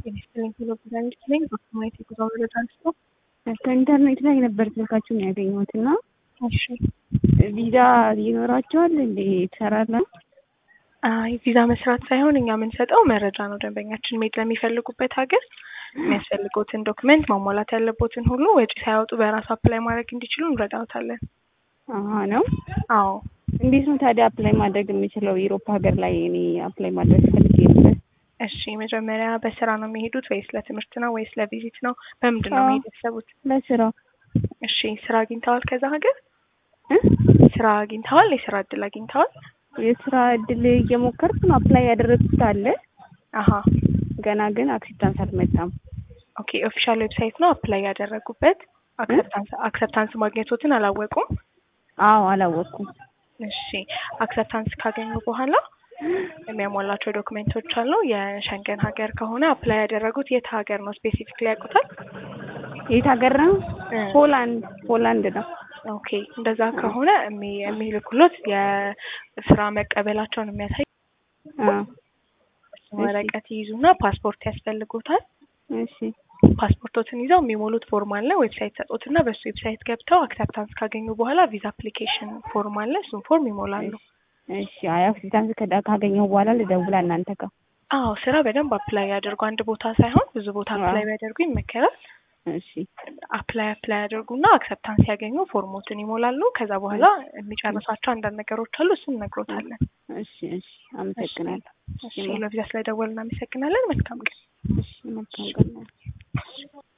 ጤና ይስጥልኝ ቶሎ ብላለች ነኝ በአካባቢ የጉዞ መረጃ አንስቶ ከኢንተርኔት ላይ ነበር ስልካችሁን ያገኘሁት እና እሺ ቪዛ ይኖራቸዋል እንዴ ትሰራለን? አይ ቪዛ መስራት ሳይሆን እኛ የምንሰጠው መረጃ ነው። ደንበኛችን መሄድ ለሚፈልጉበት ሀገር የሚያስፈልጉትን ዶክመንት ማሟላት ያለቦትን ሁሉ ወጪ ሳያወጡ በራሱ አፕላይ ማድረግ እንዲችሉ እንረዳውታለን። አሀ ነው። አዎ እንዴት ነው ታዲያ አፕላይ ማድረግ የምችለው? ዩሮፕ ሀገር ላይ እኔ አፕላይ ማድረግ ፈልጌ ነበር። እሺ መጀመሪያ በስራ ነው የሚሄዱት ወይስ ለትምህርት ነው ወይስ ለቪዚት ነው? በምንድን ነው መሄድ ያሰቡት? ለስራ እሺ ስራ አግኝተዋል? ከዛ ሀገር እ? ስራ አግኝተዋል? የስራ እድል አግኝተዋል? የስራ እድል እየሞከርኩ ነው። አፕላይ ያደረግኩት አለ አሀ ገና ግን አክሴፕታንስ አልመጣም። ኦኬ ኦፊሻል ዌብሳይት ነው አፕላይ ያደረጉበት። አክሰፕታንስ አክሰፕታንስ ማግኘቶትን አላወቁም? አዎ አላወቅኩም። እሺ አክሰፕታንስ ካገኙ በኋላ የሚያሟላቸው ዶክሜንቶች አሉ። የሸንገን ሀገር ከሆነ አፕላይ ያደረጉት የት ሀገር ነው ስፔሲፊክሊ ያውቁታል? የት ሀገር ነው? እ ፖላንድ ፖላንድ ነው። ኦኬ እንደዛ ከሆነ የሚ- የሚልኩሎት የስራ መቀበላቸውን የሚያሳይ አ ወረቀት ይይዙና ፓስፖርት ያስፈልጉታል። እሺ ፓስፖርቶትን ይዘው የሚሞሉት ፎርም አለ። ዌብሳይት ሰጡትና በሱ ዌብሳይት ገብተው አክሰፕታንስ ካገኙ በኋላ ቪዛ አፕሊኬሽን ፎርም አለ። እሱን ፎርም ይሞላሉ። እሺ አይ አክሴፕታንስ ከዳ- ካገኘሁ በኋላ ልደውላ እናንተ ጋር። አዎ ስራ በደንብ አፕላይ ያደርጉ። አንድ ቦታ ሳይሆን ብዙ ቦታ አፕላይ ቢያደርጉ ይመከራል። እሺ አፕላይ አፕላይ ያደርጉና አክሰፕታንስ ሲያገኙ ፎርሞትን ይሞላሉ። ከዛ በኋላ የሚጨርሷቸው አንዳንድ ነገሮች አሉ። እሱን እነግሮታለን። እሺ እሺ አመሰግናለሁ። እሺ ለቪዛ ስለደወል እናመሰግናለን። መልካም ቀን። እሺ መልካም ቀን